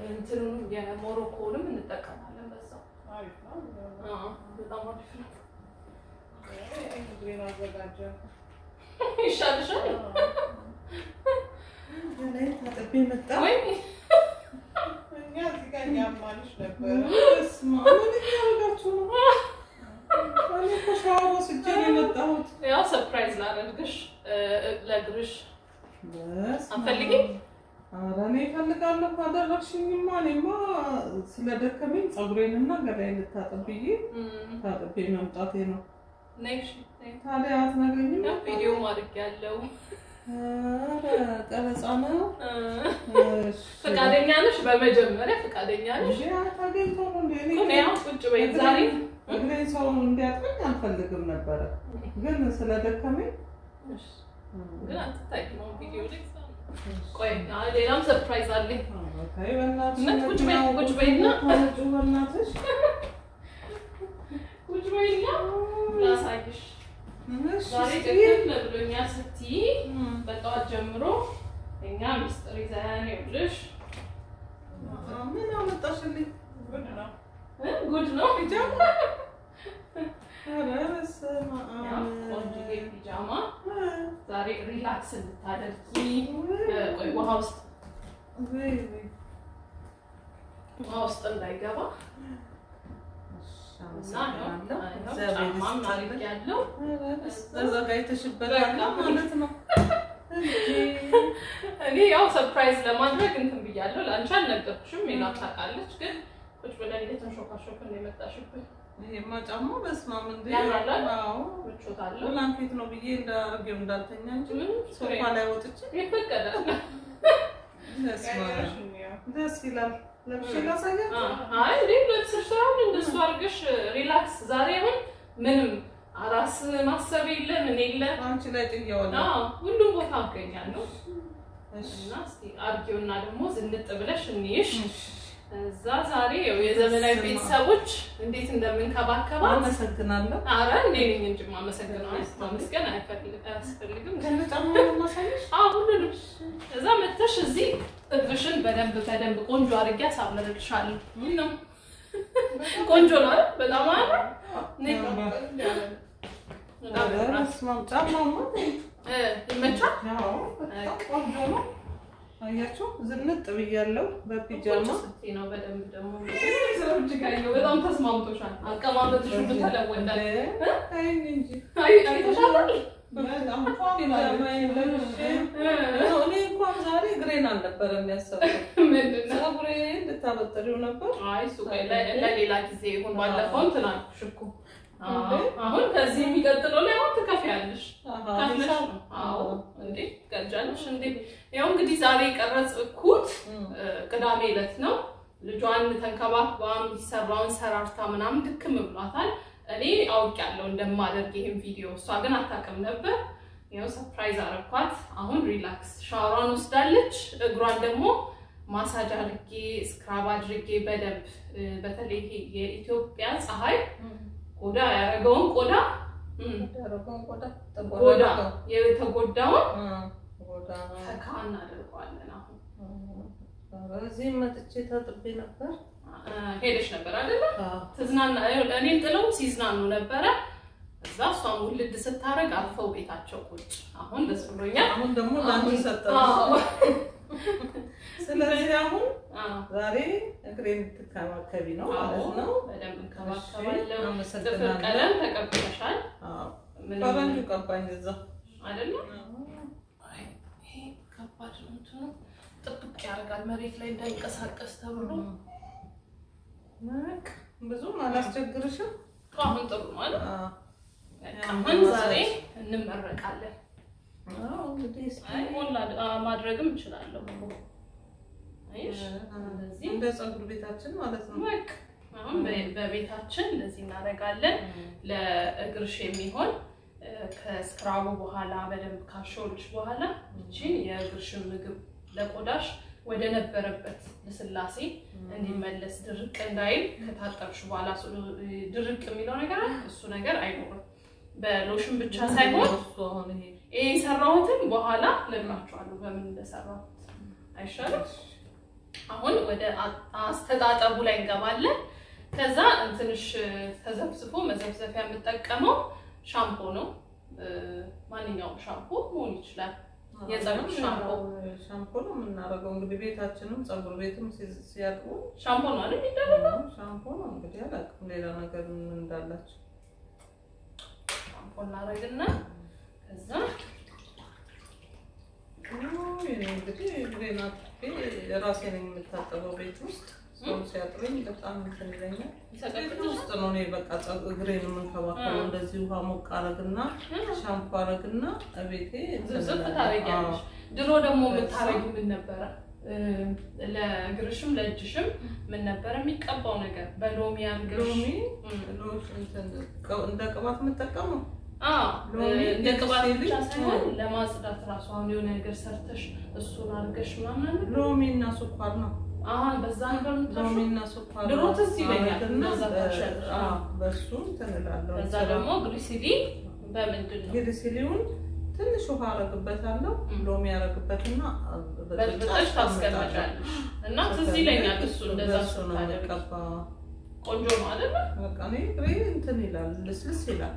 እንትኑንም የሞሮኮንም እንጠቀማለን በዛው። አሪፍ ነው። አዎ፣ በጣም አሪፍ ነው። እግሬን አዘጋጀ። ይሻልሻል ላይ ታጥቤ መጣ። ወይ? እኛ እዚህ ጋር እያማልሽ ነበረ። በስመ አብ ምን እያደረጋችሁ ነው? እኔ እኮ ሻወር ወስጄ ነው የመጣሁት። ያው ሰርፕራይዝ ላደርግሽ እ፣ ለእግርሽ በስመ አብ። አትፈልጊም? ኧረ እኔ እፈልጋለሁ ካደረግሽኝማ። እኔማ ስለደከመኝ ፀጉሬንና ገላዬን ልታጠብ ብዬ እም፣ ታጥቤ መምጣቴ ነው። ነይ እሺ፣ ነይ። ታዲያ አትነግሪኝም? ያው ቪዲዮም አድርጌያለሁ። ኧረ ቀረጻ ነው። እ፣ እሺ። ፈቃደኛ ነሽ? በመጀመሪያ ፈቃደኛ ነሽ? እንዴ ታገኝቶ ነው እንዴ? እኔ እኔ ያው ቁጭ በይ ዛሬ እግሬን ሰው እንዲያጥበኝ አልፈልግም ነበረ፣ ግን ስለደከመኝ እሺ፣ ግን አትታይም አሁን ቪዲዮ ላይ ቆይ አይ፣ ሌላም ሰርፕራይዝ አለኝ። ተይ በእናትሽ እውነት ቁጭ በይ፣ መኪናው ቁጭ በይና። ታመጩ በእናትሽ ቁጭ በይና ላሳይሽ። እሺ፣ ዛሬ እስኪ። ደከም ብሎኛል ስትይ እም፣ በጠዋት ጀምሮ እኛ ሚስጥር ይዘን ይኸውልሽ ምን አመጣሽልኝ? ጉድ ነው። እ፣ ጉድ ነው ፒጃማ? ኧረ በስመ ያው አብ። ቆንጆዬ ፒጃማ እ፣ ዛሬ ሪላክስ እንድታደርጊ እ፣ ቆይ ውሃ ውስጥ ወይ፣ ወይ። ውሃ ውስጥ እንዳይገባ እሺ፣ እና ያው አመሰግናለሁ። ያው እግዚአብሔር ጫማም ይስጥልኝ። አድርጌያለሁ። ኧረ በስመ አብ። ተዘጋጅተሽበታል ማለት ነው እንጂ እኔ ያው ሰርፕራይዝ ለማድረግ እንትን ብያለሁ። ለአንቺ አልነገርኩሽም፣ ሜላት ታውቃለች። ግን ቁጭ ብለን እየተንሾካሾክን ነው የመጣሽብን። ይሄማ ጫማ በስመ አብ እንዴ! ያምራል አይደል? አዎ ምቾት አለው። ብላንኬት ነው ብዬ እንዳርጌው እንዳልተኛ እንጂ ምንም ችግር ሶፋ ላይ ወጥቼ ይፈቀዳል። በስመ አብ። ቀይረሽ እንየው። ደስ ይላል። ለብሼ ላሳያችሁ። አይ እንዴ ለብሰሽ ሳይሆን እንደሱ አድርገሽ ሪላክስ። ዛሬ አሁን ምንም ራስ ማሰብ የለ ምን የለ። አንቺ ላይ ጥያዋለሁ። አዎ ሁሉም ቦታ አገኛለሁ እሺ እና እስቲ አድርጌውና ደግሞ ዝንጥ ብለሽ እንይሽ። እሺ። እዛ ዛሬ ያው የዘመናዊ ቤተሰቦች እንዴት እንደምንከባከባት አመሰግናለሁ። አረ እኔ ነኝ እንጂ የማመሰግነው። ማመስገን አይፈልግ- አያስፈልግም። ከነ ጫማ ነው ማሳየሽ? አዎ ሁሉንም እዛ መተሽ እዚህ እግርሽን በደንብ በደንብ ቆንጆ አድርጌ አሳምርልሻለሁ። ምን ነው ቆንጆ ነው አይደል? በጣም አረ ነይ በጣም ኧረ ያምራል። በስመ አብ። ጫማማ እ ይመቻል። ያው በጣም ቆንጆ ነው። አያችሁ ዝንጥ ብያለሁ ቁጭ በፒጃማ። ስትይ ነው በደንብ ደግሞ ሰዎች ጋየው በጣም ተስማምቶሻል። አቀማመጥሽ ሁሉ ተለወጣል። ተይኝ እንጂ አይ አይተሻል። በጣም ፒጃማዬን ለብሼ እኔ እንኳን ዛሬ እግሬን አልነበረም ያሰብኩት። ምንድን ነው? ፀጉሬን ልታበጥሪው ነበር። አይ እሱ ቆይ ለ- ለሌላ ጊዜ ይሁን። ባለፈው እንትን አልኩሽ እኮ። አዎ፣ እንዴ? አሁን ከዚህ የሚቀጥለው ላይ አሁን ትከፍያለሽ። አሃ፣ ከፍለሽ ሂሳብ? ነው። አዎ እንዴ ትቀጃለሽ እንዴ? ያው እንግዲህ ዛሬ የቀረጽኩት እም፣ እ፣ ቅዳሜ ዕለት ነው። ልጇን ተንከባክባ የሚሰራውን ሰራርታ ምናምን ድክም ብሏታል። እኔ አውቄያለሁ እንደማደርግ ይህን ቪዲዮ፣ እሷ ግን አታውቅም ነበር። ያው ሰርፕራይዝ አረኳት። አሁን ሪላክስ ሻወሯን ወስዳለች። እግሯን ደግሞ ማሳጅ አድርጌ ስክራብ አድርጌ በደንብ እ፣ በተለይ ይሄ የኢትዮጵያ ፀሐይ እም። ቆዳ ያደረገውን ቆዳ እም፣ ያደረገውን ቆዳ ቆዳ ጠቆረ። የተጎዳውን እም፣ ቆዳ ፈካ እናደርገዋለን። አሁን ኧረ እዚህም መጥቼ ታጥቤ ነበር። እ፣ ሄደሽ ነበር አይደለ? አዎ። ትዝናና እኔን ጥለው ሲዝናኑ ነበረ። እዛ እሷን ውልድ ስታደርግ አርፈው ቤታቸው ቁጭ። አሁን ደስ ብሎኛል። አሁን ደግሞ ለአንቺ አሁን- ሰጠን። አዎ። ስለዚህ አሁን አዎ። ዛሬ እግሬን ትከባከቢ ነው ማለት ነው። በደንብ እሺ፣ እንከባከባለሁ። ጥፍር አመሰግናለሁ። ቀለም ተቀብተሻል አዎ፣ ምንም ፈረንጁ ቀባኝ እዛ። አይደለ? አይ፣ ይሄ ከባድ ነው። እንትኑ ጥብቅ ያደርጋል መሬት ላይ እንዳይንቀሳቀስ ተብሎ። በቃ ብዙም አላስቸግርሽም። አሁን ጥሩ ነው አይደል? አዎ፣ አሁን ዛሬ እንመረቃለን። አዎ፣ እንግዲህ እስኪ አይ ሞላ ማድረግም እችላለሁ እኮ። አይሽ እንደዚህ እንደ ፀጉር ቤታችን ማለት ነው። በቃ አሁን በ- በቤታችን እንደዚህ እናደርጋለን። ለእግርሽ የሚሆን እ፣ ከስክራቡ በኋላ በደንብ ካሾልሽ በኋላ ይቺን የእግርሽን ምግብ ለቆዳሽ ወደ ነበረበት ልስላሴ እንዲመለስ ድርቅ እንዳይል ከታጠብሽ በኋላ እሱ ድርቅ የሚለው ነገር አለ፣ እሱ ነገር አይኖርም። በሎሽን ብቻ ሳይሆን እሱ አሁን ይሄ ይሄ የሰራሁትን በኋላ ነግራችኋለሁ በምን እንደሰራሁት አይሻልም? አሁን ወደ አ- አስተጣጠቡ ላይ እንገባለን። ከዛ እንትንሽ ተዘብዝፎ መዘብዘፊያ የምጠቀመው ሻምፖ ነው። እ፣ ማንኛውም ሻምፖ መሆን ይችላል። የፀጉር ሻምፖ ሻምፖ ነው የምናደርገው። እንግዲህ ቤታችንም ፀጉር ቤትም ሲ- ሲያጥቡ ሻምፖ ነው አይደል የሚደረገው? ሻምፖ ነው እንግዲህ አላውቅም ሌላ ነገር ምን እንዳላቸው። ሻምፖ እናደርግና ከዛ እኔ እንግዲህ እግሬን አጥቤ ራሴ ነኝ የምታጠበው ቤት ውስጥ። ሰው ሲያጥበኝ በጣም እንትን ይለኛል። ቤት ይሰቀጥልሻል። ውስጥ ነው እኔ በቃ ፀጉ- እግሬን የምንከባከበው። አ። እንደዚህ ውሃ ሞቅ አረግና ሻምፖ አረግና እቤቴ እንትን ዝብዝብ እላለሁ። ታደርጊያለሽ። ድሮ ደግሞ በዛ- የምታረጊው ምን ነበረ? እ፣ ለእግርሽም ለእጅሽም ምን ነበረ የሚቀባው ነገር? በሎሚ አድርገሽ ሎሚ እም፣ ሎሽ እንትን ቅ- እንደ ቅባት የምጠቀመው አዎ፣ ሎሚ እንደ ቅባት ሴት ብቻ ልጅ ሳይሆን ለማጽዳት ራሱ አሁን የሆነ ነገር ሰርተሽ እሱን አድርገሽ ምናምን አይደል? ሎሚ እና ስኳር ነው። አዎ፣ በዛ ነበር ሎሚ የምታሸው። እና ስኳር ድሮ ትዝ ይለኛል አረግና እንደዛ በ- ታሸንፍ። አዎ፣ በሱ እንትን እላለሁ። ከዛ ደግሞ ግሪሲሊን በምንድን ነው ግሪሲሊውን ትንሽ ውሃ አረግበታለሁ። እም። ሎሚ አረግበትና በጥብጠሽ ታስቀምጫለሽ እና ትዝ ይለኛል እሱ እንደዛ በሱ ነው ስታደርጊ የምቀባው። ቆንጆ ነው አይደል? በቃ እኔ እግሬ እንትን ይላል፣ ልስልስ ይላል።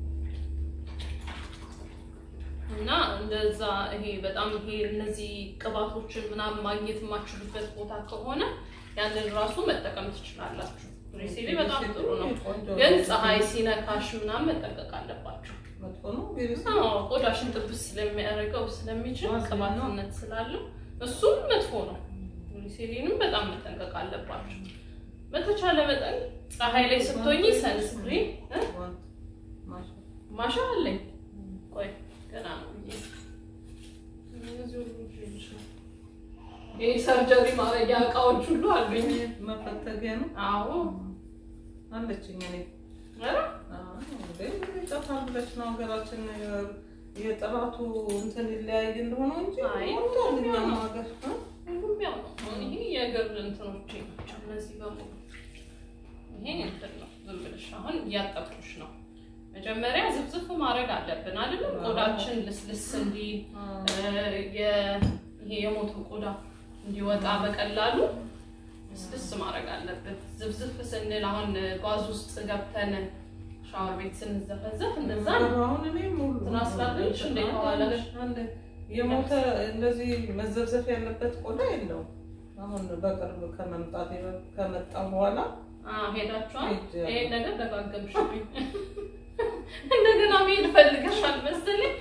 እና እንደዛ ይሄ በጣም ይሄ እነዚህ ቅባቶችን ምናምን ማግኘት የማችሉበት ቦታ ከሆነ ያንን ራሱ መጠቀም ትችላላችሁ። ግሪሲሊ በጣም ጥሩ ነው፣ ቆንጆ ግን ነው። ፀሐይ ሲነካሽ ምናምን መጠንቀቅ አለባችሁ። መጥፎ ነው ግሪሲሊ አዎ ቆዳሽን ጥብስ ስለሚያደርገው ስለሚችል ዋዝ ነው። ቅባትነት ስላለው እሱም መጥፎ ነው። ግሪሲሊንም በጣም መጠንቀቅ አለባችሁ። በተቻለ መጠን ፀሐይ ላይ ስትሆኚ ሰንስክሪን እ? ዋንት ማሻ ማሻ አለኝ። ቆይ ገና ነው ብዬ እነዚህ ሁሉ ልጅ ነው። ይሄ ሰርጀሪ ማድረጊያ እቃዎች ሁሉ አሉኝ። መፈተጊያ ነው አዎ አለችኝ እኔ ኧረ ይጠፋል ብለሽ ነው ሀገራችን የጥራቱ እንትን ይለያይ እንደሆነ እንጂ አይ፣ ሞልቷል እኛም ሀገር እ? ሁሉም ያው ነው። አሁን ይሄ የእግር እንትኖቼ ናቸው እነዚህ በሙሉ። ይሄ እንትን ነው ዝም ብለሽ አሁን እያጠብኩሽ ነው። መጀመሪያ ዝብዝፍ ማድረግ አለብን አይደለም? ቆዳችን ልስልስ እንዲል አዎ። የ- ይሄ የሞተው ቆዳ እንዲወጣ በቀላሉ ልስልስ ማድረግ አለብን። ዝብዝፍ ስንል አሁን ጓዝ ውስጥ ገብተን ሻወር ቤት ስንዘፈዘፍ እንደዛ ነው። አሁን እኔ ሙሉ ትራስ ላድርግልሽ እንዴ ከኋላሽ? አንድ የሞተ እንደዚህ መዘብዘፍ ያለበት ቆዳ የለውም። አሁን በቅርብ ከመምጣት ከመጣ በኋላ አዎ፣ ሄዳችኋል። ሄጄ ይሄን ነገር ደጋገምሽብኝ። እንደገና መሄድ ፈልገሻል መሰለኝ።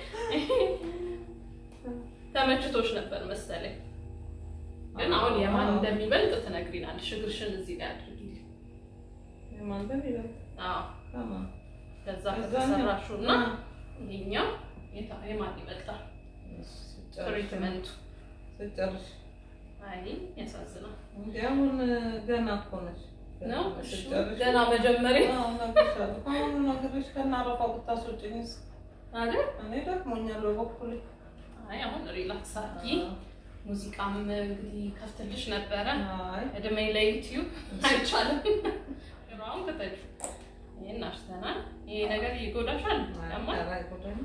ተመችቶሽ ነበር መሰለኝ። ግን አሁን የማን እንደሚበልጥ ትነግሪናለሽ። እግርሽን እዚህ ጋር አድርጊልኝ። የማንተን ይላል አዎ፣ ከማን ከዛ ከዛ ከተሰራሽው እና ይሄኛው የታ- የማን ይበልጣል? ትሪትመንቱ ስጨርሽ አይ ያሳዝናል እንዲ አሁን ገና እኮ ነሽ ነው። እሺ፣ ስጨርሽ ገና መጀመሪያ አዎ፣ እነግርሻለሁ። አሁን ነግሬሽ ከናረፋው ብታስወጪኝስ? አይደል? እኔ ደክሞኛል በበኩሌ። አይ አሁን ሪላክስ አድርጊ። ሙዚቃም እንግዲህ ከፍትልሽ ነበረ አይ እድሜ ለዩቲዩብ አይቻልም። አሁን ከተች ይህን አሽተናል። ይሄ ነገር ይጎዳሻል ያማል። ኧረ አይጎዳኝም።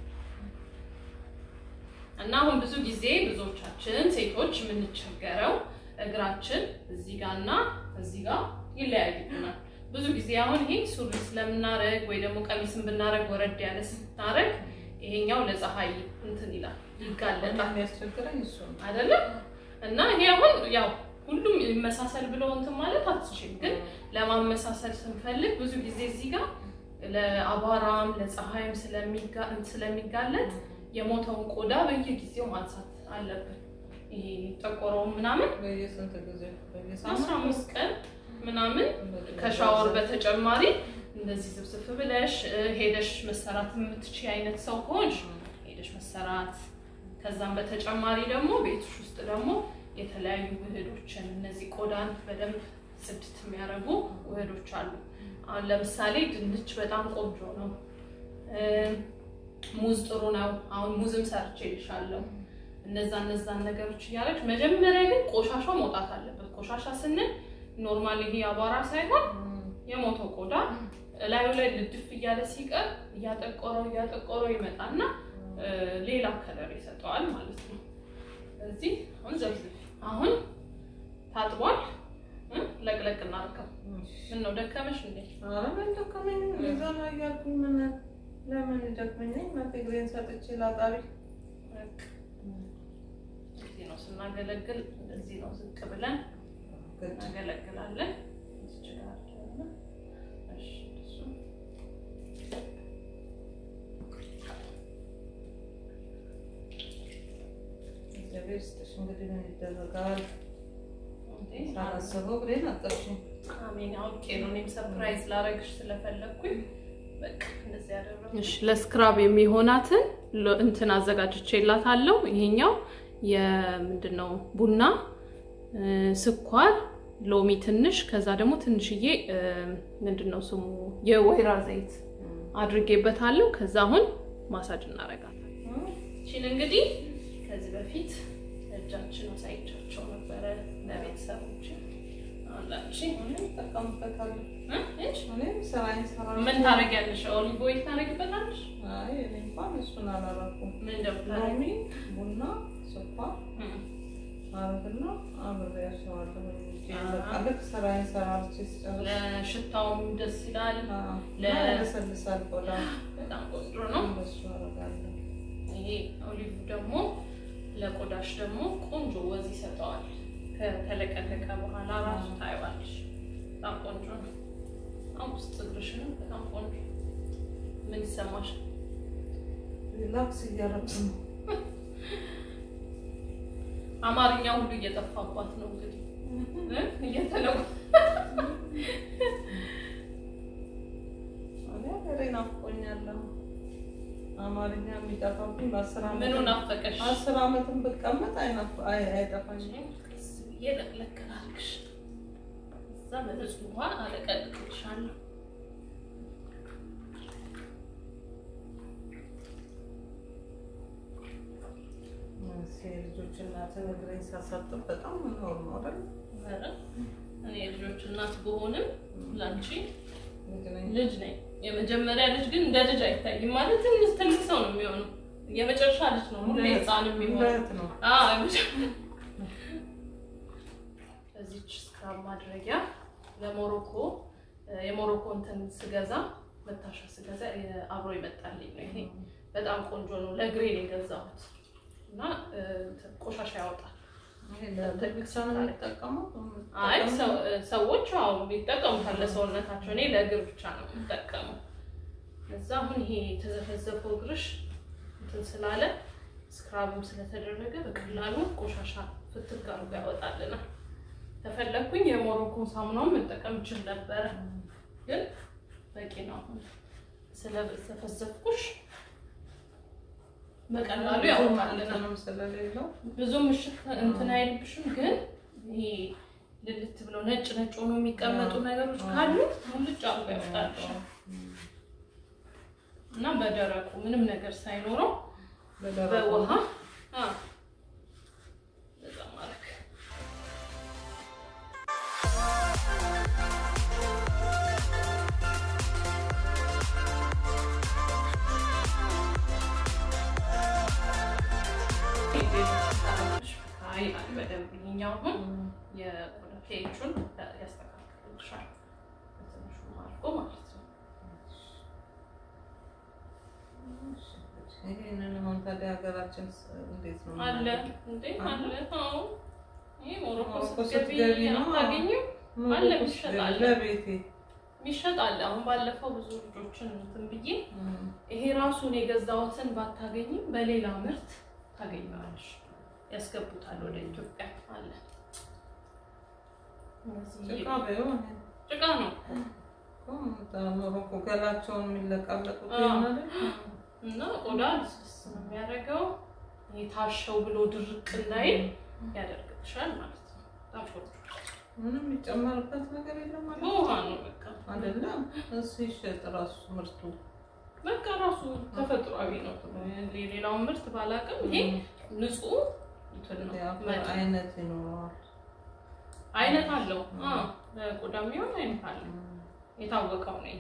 እና አሁን ብዙ ጊዜ ብዙዎቻችን ሴቶች የምንቸገረው እግራችን እዚህ ጋር እና እዚህ ጋር ይለያይብናል። ብዙ ጊዜ አሁን ይሄ ሱሪ ስለምናረግ ወይ ደግሞ ቀሚስን ብናረግ ወረድ ያለ ስናረግ ይሄኛው ለፀሐይ እንትን ይላል ይጋለጣል የሚያስቸግረኝ እሱ ነው። አይደለም እና ይሄ አሁን ያው ሁሉም ይመሳሰል ብለው እንትን ማለት አትችልም። ግን ለማመሳሰል ስንፈልግ ብዙ ጊዜ እዚህ ጋር ለአቧራም ለፀሐይም ስለሚጋ- ስለሚጋለጥ የሞተውን ቆዳ በየጊዜው ማንሳት አለብን። ይሄ ጠቆረውን ምናምን በየስንት ጊዜ አስራ በየሳምንቱ አምስት ቀን ምናምን ከሻወር በተጨማሪ እንደዚህ ስብስብ ብለሽ እ፣ ሄደሽ መሰራት የምትችይ አይነት ሰው ከሆንሽ ሄደሽ መሰራት ከዛም በተጨማሪ ደግሞ ቤትሽ ውስጥ ደግሞ የተለያዩ ውህዶችን እነዚህ ቆዳን በደንብ ጽድት የሚያደርጉ ውህዶች አሉ። አሁን ለምሳሌ ድንች በጣም ቆንጆ ነው። እ፣ ሙዝ ጥሩ ነው። አሁን ሙዝም ሰርቼ ልሻለሁ። እነዛ እነዛን ነገሮች እያደረግሽ መጀመሪያ ግን ቆሻሻ መውጣት አለበት። ቆሻሻ ስንል ኖርማል ይሄ አቧራ ሳይሆን የሞተው ቆዳ እላዩ ላይ ልድፍ እያለ ሲቀር እያጠቆረው እያጠቆረው ይመጣና እ፣ ሌላ ከለር ይሰጠዋል ማለት ነው። ስለዚህ አሁን ዘብዝብ አሁን ታጥቧል። እ? ለቅለቅ እናድርገው። ምን ነው ደከመሽ እንዴ? ኧረ ምን ደከመኝ እዛ ነው እያልኩኝ ምን ለምን ይደክመኛል? እናቴ እግሬን ሰጥቼ ላጣሪ በቃ እዚህ ነው ስናገለግል፣ እንደዚህ ነው ዝቅ ብለን ግድ እናገለግላለን። እዚች ጋር አድርገን፣ እሺ፣ እሱ እግዚአብሔር ይስጥሽ። እንግዲህ ምን ይደረጋል? እንዴ፣ ሳላስበው እግሬን አጠርሽኝ። አሜን። አውቄ ነው እኔም ሰርፕራይዝ ላረግሽ ስለፈለግኩኝ በቃ እንደዚህ ያደረኩ። እሺ ለስክራብ የሚሆናትን ሎ- እንትን አዘጋጅቼላታለሁ። ይሄኛው የምንድን ነው ቡና እ፣ ስኳር፣ ሎሚ ትንሽ፣ ከዛ ደግሞ ትንሽዬ እ፣ ምንድን ነው ስሙ የወይራ ዘይት አድርጌበታለሁ። ከዛ አሁን ማሳጅ እናረጋታለን። ይቺን እንግዲህ ከዚህ በፊት እጃችን አሳይቻቸው ነበረ ለቤተሰቦች አላች እኔም እጠቀምበታለሁ። እሺ እኔም ስራዬን እሰራለሁ። ምን ታደርጊያለሽ? ኦሊቭ ኦይል ታደርጊበታለሽ? አይ እኔ እንኳን እሱን አላደረኩም። ምን እንደምታደርጊ ሎሚ፣ ቡና፣ ስኳር አረግና አብሬያቸዋለሁ። በቃ ልክ ስራዬን ሰራርቼ ስጨርስ ለሽታውም ደስ ይላል። አዎ፣ ለ- ያለሰልሳል ቆዳ። በጣም ቆንጆ ነው። እንደሱ አደርጋለሁ። ይሄ ኦሊቭ ደግሞ ለቆዳሽ ደግሞ ቆንጆ ወዝ ይሰጠዋል። ከተለቀለቀ በኋላ ራሱ ታይዋለሽ። በጣም ቆንጆ ነው። አሁን ውስጥ እግርሽንም በጣም ቆንጆ ምን ይሰማሽ? ሪላክስ እያደረኩ ነው። አማርኛ ሁሉ እየጠፋባት ነው እንግዲህ እ? እየተለው እኔ ሀገሬ ናፍቆኛል። አማርኛ የሚጠፋብኝ በአስር ዓመት ምኑ ናፈቀሽ? አስር ዓመትን ብቀመጥ አይናፍ- አይ- አይጠፋኝም። ቀስ ብዬ ለቅለቅ ላድርግሽ። እዛ በንጹህ ውሃ አለቀልቅልሻለሁ። እሺ፣ የልጆች እናትን እግሬን ሳሳጥብ በጣም ኖር ነው አይደል? ኧረ እኔ የልጆች እናት ብሆንም ላንቺ ልጅ ነኝ። ልጅ ነኝ። የመጀመሪያ ልጅ ግን እንደ ልጅ አይታይም ማለት ትንሽ ትልቅ ሰው ነው የሚሆነው። የመጨረሻ ልጅ ነው ሁሌ ህፃን የሚሆነው። እህት ነው። አዎ የመጀመሪያ እዚች ስክራብ ማድረጊያ ለሞሮኮ የሞሮኮ እንትን ስገዛ መታሻ ስገዛ አብሮ ይመጣልኝ ነው። ይሄ በጣም ቆንጆ ነው። ለእግሬ ነው የገዛሁት እና እ፣ እንትን ቆሻሻ ያወጣል። ይሄ ለእግር ብቻ ነው የሚጠቀመው? አይ ሰው- ሰዎች አዎ ይጠቀሙታል ለሰውነታቸው። እኔ ለእግር ብቻ ነው የምጠቀመው። እዛ አሁን ይሄ የተዘፈዘፈው እግርሽ እንትን ስላለ ስክራብም ስለተደረገ በቀላሉ ቆሻሻ ፍትግ አድርጎ ያወጣልናል። ከፈለግኩኝ የሞሮኮ ሳሙናውን መጠቀም እችል ነበረ፣ ግን በቂ ነው። አሁን ስለዘፈዘፍኩሽ በቀላሉ ያወጣልናል። እንትንም ስለሌለው ብዙ ምሽት እንትን አይልብሽም፣ ግን ይሄ ልልት ብለው ነጭ ነጭ ሆኖ የሚቀመጡ ነገሮች ካሉ ሙልጭ አርጎ ያወጣልሻል። እና በደረቁ ምንም ነገር ሳይኖረው በደረቁ በውሃ አ፣ በዛ ማድረግ ይላል በደንብ ይሄኛው አሁን የቆዳ ፔቹን ያስተካክልልሻል በትንሹ አድርጎ ማለት ነው። ይሄንን አሁን ታዲያ ሀገራችን እንዴት ነው አለ የምናደርገው? እንዴ አለ? አለ። አዎ ይሄ ሞሮኮ ሞሮኮ ስትገቢ ስትገቢ ነው። አታገኝም። ሞሮኮ አለ፣ ውስጥ ይሸጣል። ለቤቴ የሚሸጥ አለ። አሁን ባለፈው ብዙ ልጆችን እንትን ብዬ እም፣ ይሄ ራሱን የገዛሁትን ባታገኝም በሌላ ምርት ታገኘዋለሽ። ያስገቡታል ወደ ኢትዮጵያ አለ። እነዚህ ጭቃ በይው እኔ ጭቃ ነው እኮ ሞሮኮ ገላቸውን የሚለቃለቁት አዎ። ይሆናል። እና ቆዳ ልስልስ ነው የሚያደርገው። ይሄ ታሸው ብሎ ድርቅ እንዳይል ያደርግልሻል ማለት ነው። በጣም ቆንጆ ምንም የሚጨመርበት ነገር የለም ማለት በውሃ ነው በቃ አይደለም። እሱ ይሸጥ ራሱ ምርቱ በቃ ራሱ ተፈጥሯዊ ነው። ሌላውን ምርት ባላውቅም ይሄ ንጹህ እንትን ነው የአፈር መድ- አይነት ይኖረዋል። አይነት አለው። አዎ ለቆዳ የሚሆን አይነት አለው። የታወቀው ነው ይሄ።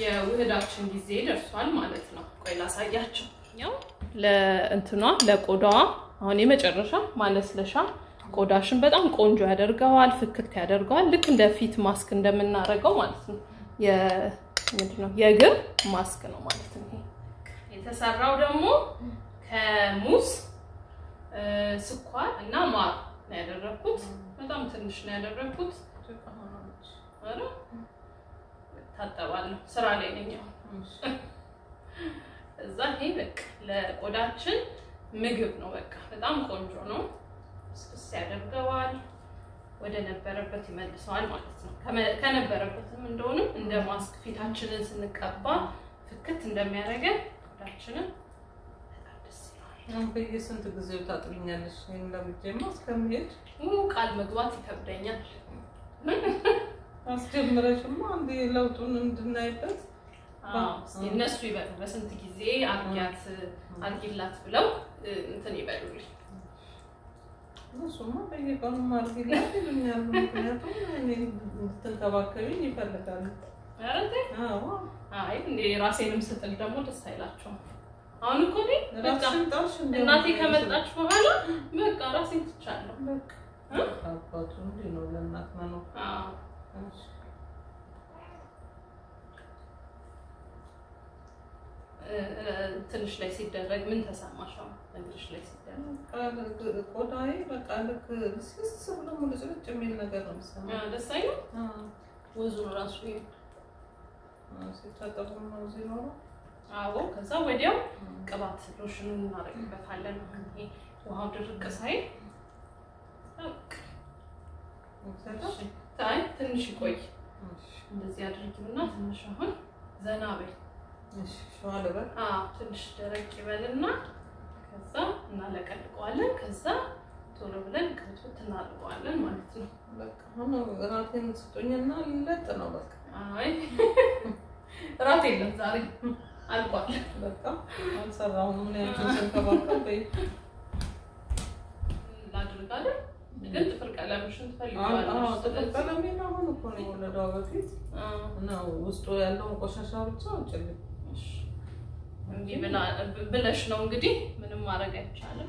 የውህዳችን ጊዜ ደርሷል ማለት ነው። ቆይ ላሳያቸው። ያው ለእንትኗ ለቆዳዋ አሁን የመጨረሻ ማለስለሻ ቆዳሽን በጣም ቆንጆ ያደርገዋል፣ ፍክት ያደርገዋል። ልክ እንደ ፊት ማስክ እንደምናደርገው ማለት ነው። ምንድን ነው የእግር ማስክ ነው ማለት ነው። ይሄ የተሰራው ደግሞ ከሙዝ ስኳር እና ማር ነው ያደረኩት። በጣም ትንሽ ነው ያደረኩት። ኧረ ታጠባለሁ፣ ስራ ላይ ነኝ አሁን። እዛ ይሄ በቃ ለቆዳችን ምግብ ነው። በቃ በጣም ቆንጆ ነው። ስስ ያደርገዋል፣ ወደ ነበረበት ይመልሰዋል ማለት ነው። ከነበረበትም እንደሆንም እንደ ማስክ ፊታችንን ስንቀባ ፍክት እንደሚያደርገን ቆዳችንን በጣም ደስ ይለዋል። በየስንት ጊዜው ታጥብኛለሽ? ይሄን ለምጄማ እስከምሄድ ቃል መግባት ይከብደኛል። አስጀምረሽማ አንዴ ለውጡን እንድናይበት እነሱ ይበሉ በስንት ጊዜ አርጊያት አርጊላት ብለው እንትን ይበሉልኝ። እሱማ በየቀኑ ማርጊላት ይሉኛል። ምክንያቱም እኔ እንድትንከባከቢኝ ይፈልጋሉ። ኧረ ተይ። አዎ አይ እንዴ ራሴንም ስጥል ደግሞ ደስ አይላቸውም። አሁን እኮ እኔ በቃ ራስሽን ጣልሽ እንደ እናቴ ከመጣች በኋላ በቃ ራሴን ትቻለሁ። በቃ አባቱ እንዲህ ነው ለእናት መኖር። አዎ እሺ። ትንሽ ላይ ሲደረግ ምን ተሰማሽ? አሁን እግርሽ ላይ ሲደረግ ቆዳዬ በቃ ልክ ልስልስ ብሎ ሙልጭልጭ የሚል ነገር ነው የሚሰማው። አ፣ ደስ አይልም? አዎ። ወዙን ራሱ ይሄ ሲታጠቡ ነው እዚህ ኖሮ አዎ። ከዛ ወዲያው ቅባት ሎሽኑን እናደርግበታለን። ይሄ ውሃው ድርቅ ሳይል በቃ ይሰጣል። እሺ። አይ ትንሽ ይቆይ። እንደዚህ አድርጊውና ትንሽ አሁን ዘና በይ። እሺ ሸዋ ልበል። አዎ ትንሽ ደረቅ ይበልና ከዛ እናለቀልቀዋለን። ከዛ ቶሎ ብለን ክትፍት እናደርገዋለን ማለት ነው። በቃ አሁን እራቴን ስጡኝና ልለጥ ነው በቃ አይ እራት የለም ዛሬ አልቋል። በቃ አልሰራሁም። ምን ያክል ስንከባከብ በይ ላድርጋለን ግን ጥፍር ቀለምሽን ጥፍር ትፈልጊዋለሽ። ቀለሜን አሁን እኮ ነው የወለደዋ በፊት አዎ፣ ነው ውስጡ ያለውን ቆሻሻ ብቻ አውጭልኝ። እሺ። እንዲህ ብላ- ብለሽ ነው እንግዲህ ምንም ማድረግ አይቻልም።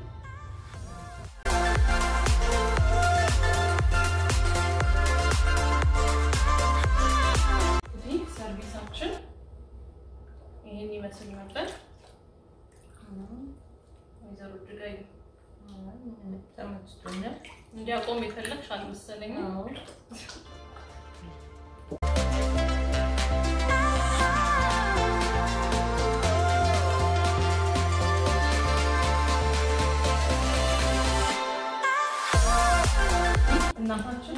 እንግዲህ ሰርቪሳችን ይህን ይመስል ነበር። ወይዘሮ እጅጋይ ተመችቶኛል። እንዲያቆም የፈለግሽ አልመሰለኝም። አዎ እናታችን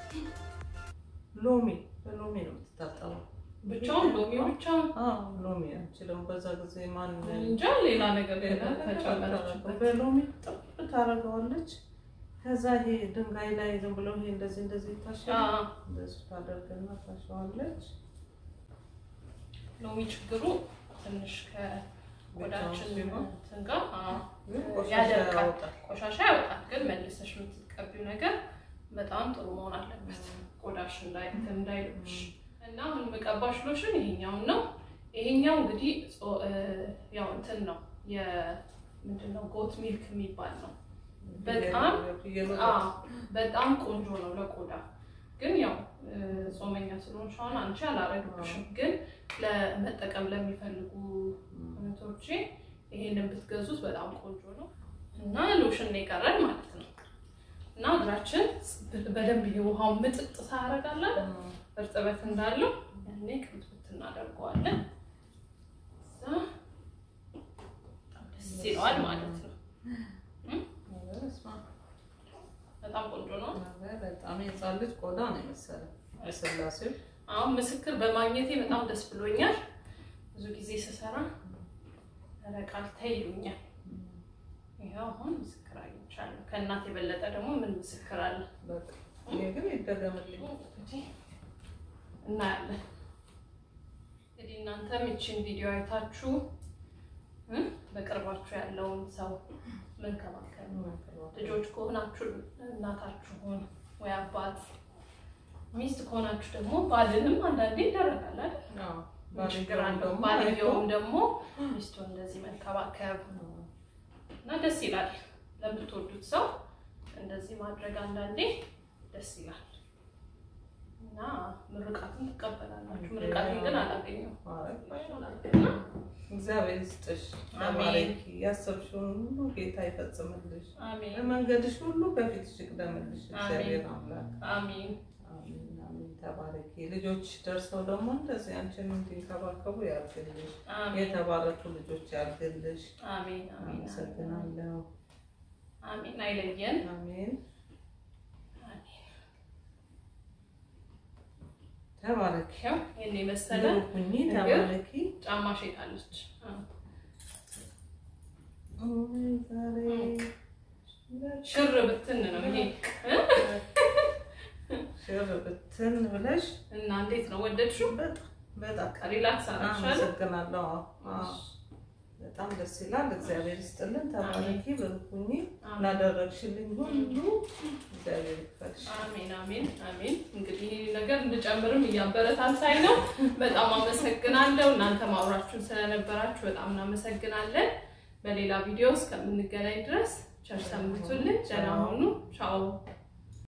ሎሚ በሎሚ ነው የምትታጠበው። ብቻውን ሎሚ ብቻውን አዎ ሎሚ አንቺ ደግሞ በዛ ጊዜ ማን እንጃ ሌላ ነገር ተጨመረችበት። በሎሚ ጥብ ታደርገዋለች። ከዛ ይሄ ድንጋይ ላይ ዝም ብሎ ይሄ እንደዚህ እንደዚህ ይታሻል። አዎ፣ እንደሱ ታደርግና ታሸዋለች። ሎሚ ችግሩ ትንሽ ከቆዳችን ብቻውን ሲሆን እንትን ጋር አዎ፣ ግን ቆሻሻ ያደርቃል። ያወጣል። ቆሻሻ ያወጣል። ግን መልሰሽ የምትቀቢው ነገር በጣም ጥሩ መሆን አለበት፣ ቆዳሽ እንዳይ እንትን እንዳይልብሽ እና አሁን የምቀባሽ ሎሽን ይሄኛውን ነው። ይሄኛው እንግዲህ ጾ- እ፣ ያው እንትን ነው የምንድን ነው ጎት ሚልክ የሚባል ነው። በጣም ፍየል አዎ ወተት። በጣም ቆንጆ ነው ለቆዳ። ግን ያው እ፣ ጾመኛ ስለሆንሽ አሁን አንቺ አላረግብሽም። ግን ለመጠቀም ለሚፈልጉ እህቶቼ ይሄንን ብትገዙት በጣም ቆንጆ ነው እና ሎሽን ነው የቀረን ማለት ነው። እና እግራችን በደንብ የውሃው ምጥጥ ሳያረጋለን እርጥበት እንዳለው ያኔ ቅብት እናደርገዋለን። እዛ በጣም ደስ ይለዋል ማለት ነው። በስመ አብ። በጣም ቆንጆ ነው። በጣም የህፃን ልጅ ቆዳ ነው የመሰለው የስላሴው አሁን ምስክር በማግኘቴ በጣም ደስ ብሎኛል። ብዙ ጊዜ ስሰራ ረቃል ተይ ይሉኛል። ይኸው አሁን ምስክር አግኝቻለሁ። ከእናት የበለጠ ደግሞ ምን ምስክር አለ? በቃ ይሄ ግን ይደገምልኝ። እንግዲህ እናያለን። እንግዲህ እናንተም ይችን ቪዲዮ አይታችሁ እ በቅርባችሁ ያለውን ሰው መንከባከብ ልጆች ከሆናችሁ እናታችሁን ወይ አባት፣ ሚስት ከሆናችሁ ደግሞ ባልንም አንዳንዴ ይደረጋል አይደል? አዎ፣ ምን ችግር ባልየውም አለው? ደግሞ ባልየውም አይቶ- ደግሞ ሚስቱን እንደዚህ መንከባከብ እና ደስ ይላል። ለምትወዱት ሰው እንደዚህ ማድረግ አንዳንዴ ደስ ይላል እና ምርቃትን ትቀበላላችሁ። ምርቃትን ግን አላገኘው እግዚአብሔር ይስጥሽ፣ አሜን። ተባረኪ። ያሰብሽውን ሁሉ ጌታ ይፈጽምልሽ፣ አሜን በመንገድሽ ሁሉ በፊትሽ ይቅደምልሽ። እግዚአብሔር አምላክ አሜን አሜን አሜን። ተባረኪ። ልጆች ደርሰው ደግሞ እንደዚህ አንቺን እንዲንከባከቡ ያድርግልሽ። አሜን የተባረኩ ልጆች ያድርግልሽ። አሜን አሜን አመሰግናለሁ። አሜን። አይለየን። አሜን። አሜን። ተባረኪ። ይኸው ይህን የመሰለ ሁኚ። ተባረኪ። ጫማ ሼጣለች። ኦይ ዛሬ ሽር ብትን ነው ይሄ ሽር ብትን ብለሽ እና እንዴት ነው ወደድሽው? በጣም በጣም ሪላክስ አደረግሻለ? አመሰግናለሁ። አዎ፣ አዎ። በጣም ደስ ይላል። እግዚአብሔር ይስጥልን። ተባረኪ። ብርኩኝ ላደረግሽልኝ ሁሉ እግዚአብሔር ይክፈልሽ። አሜን አሜን አሜን። እንግዲህ ይህ ነገር እንድጨምርም እያበረታታኝ ነው። በጣም አመሰግናለሁ። እናንተ ማውራችሁን ስለነበራችሁ በጣም እናመሰግናለን። በሌላ ቪዲዮ እስከምንገናኝ ድረስ ቸር ሰንብቱልን። ደህና ሁኑ። ቻው